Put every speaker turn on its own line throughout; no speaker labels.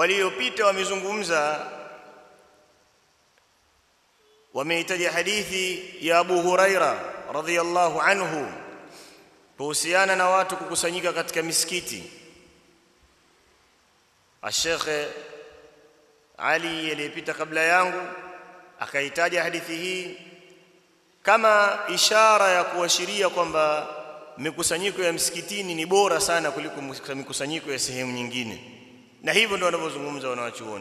waliopita wamezungumza wameitaja hadithi ya Abu Huraira radhiyallahu anhu kuhusiana na watu kukusanyika katika misikiti Sheikh Ali aliyepita kabla yangu akaitaja hadithi hii kama ishara ya kuashiria kwamba mikusanyiko ya msikitini ni bora sana kuliko mikusanyiko ya sehemu nyingine na hivyo ndio wanavyozungumza wanawachuoni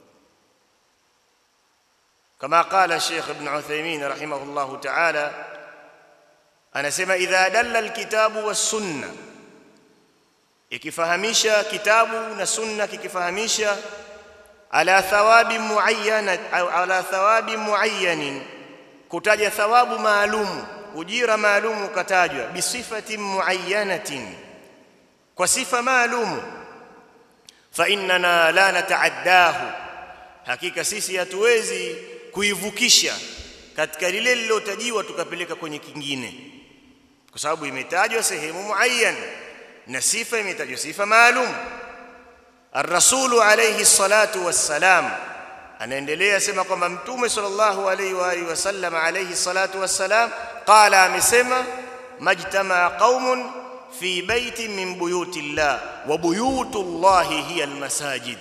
kama qala Sheikh Ibn Uthaymeen rahimahullahu ta'ala anasema idha dalla alkitabu was-sunna ikifahamisha kitabu na sunna kikifahamisha ala thawabi muayyana au ala thawabi muayyanin kutaja thawabu maalumu ujira maalumu katajwa bisifati muayyanatin kwa sifa maalumu fa innana la nataaddahu hakika sisi hatuwezi kuivukisha katika lile lilotajiwa tukapeleka kwenye kingine kwa sababu imetajwa sehemu muayyan na sifa imetajwa sifa maalum الرسول عليه الصلاه والسلام anaendelea sema kwamba mtume sallallahu alaihi wa alihi wasallam alayhi salatu wassalam qala amesema majtama qaumun fi baitin min buyuti llah wa buyutu llahi hiya almasajid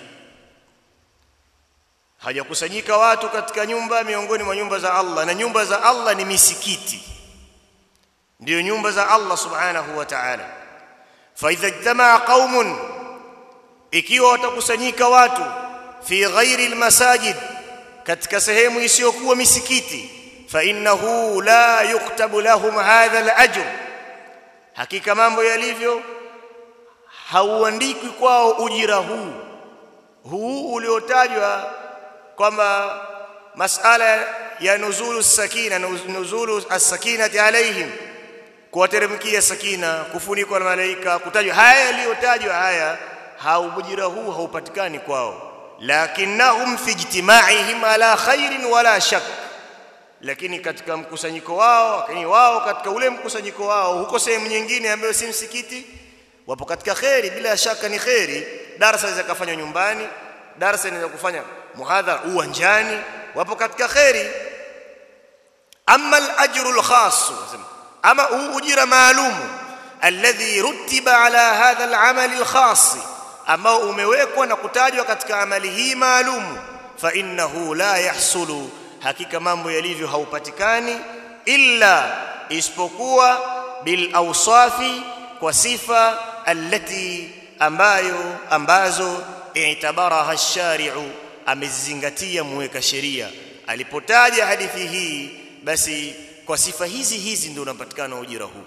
hajakusanyika watu katika nyumba miongoni mwa nyumba za Allah na nyumba za Allah ni misikiti ndio nyumba za Allah subhanahu wa ta'ala fa idha ijtamaa qaumun ikiwa watakusanyika watu fi ghairi almasajid katika sehemu isiyokuwa misikiti fa innahu la yuktabu lahum hadha alajr hakika mambo yalivyo hauandikwi kwao ujira huu huu uliotajwa kwamba masala ya nuzulu sakina nuzulu as-sakinati alaihim kuwateremkia sakina kufunikwa na malaika kutajwa haya yaliyotajwa haya haubujira huu haupatikani kwao lakinnahum fi ijtimaihim ala khairin wala shak lakini katika mkusanyiko wao lakini wao katika ule mkusanyiko wao huko sehemu nyingine ambayo si msikiti wapo katika khairi bila shaka ni khairi darasa inaweza kufanywa nyumbani darasa inaweza kufanya muhadhara uwanjani wapo katika khairi amma al-ajru al-khass ama huu ujira maalumu alladhi rutiba ala hadha al-amal al-khass ambao umewekwa na kutajwa katika amali hii maalumu fa innahu la yahsulu hakika mambo yalivyo haupatikani illa isipokuwa bil awsafi kwa sifa allati ambayo ambazo i'tabaraha ash-shari'u amezingatia muweka sheria alipotaja hadithi hii basi kwa sifa hizi hizi ndio unapatikana ujira huu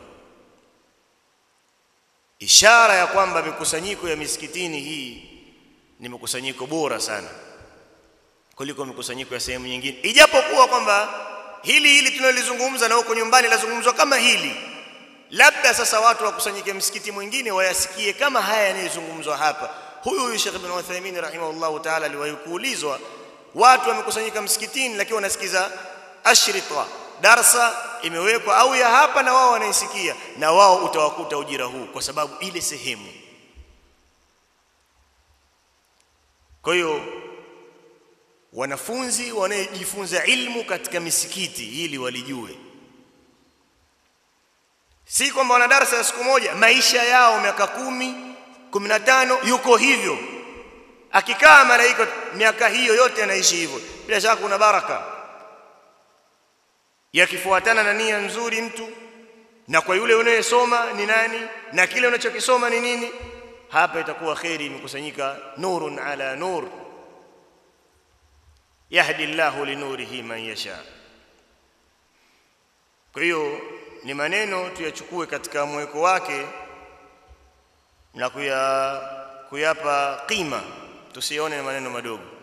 ishara ya kwamba mikusanyiko ya misikitini hii ni mikusanyiko bora sana kuliko mikusanyiko ya sehemu nyingine ijapokuwa kwamba hili hili tunalizungumza na huko nyumbani lazungumzwa kama hili labda sasa watu wakusanyike msikiti mwingine wayasikie kama haya yanayozungumzwa hapa huyu huyu Sheikh Ibn Uthaymeen rahimahullahu ta'ala aliwahi kuulizwa watu wamekusanyika msikitini lakini wanasikiza ashrita darsa imewekwa au ya hapa na wao wanaisikia na wao utawakuta ujira huu kwa sababu ile sehemu kwa hiyo wanafunzi wanaojifunza ilmu katika misikiti ili walijue si kwamba wana darasa ya siku moja maisha yao miaka kumi kumi na tano yuko hivyo akikaa malaika miaka hiyo yote anaishi hivyo bila shaka kuna baraka yakifuatana na nia nzuri mtu na kwa yule unayesoma ni nani na kile unachokisoma ni nini hapa itakuwa khairi imekusanyika nurun ala nur yahdi Allahu linurihi man yasha kwa hiyo ni maneno tuyachukue katika mweko wake na kuya kuyapa qima tusione maneno madogo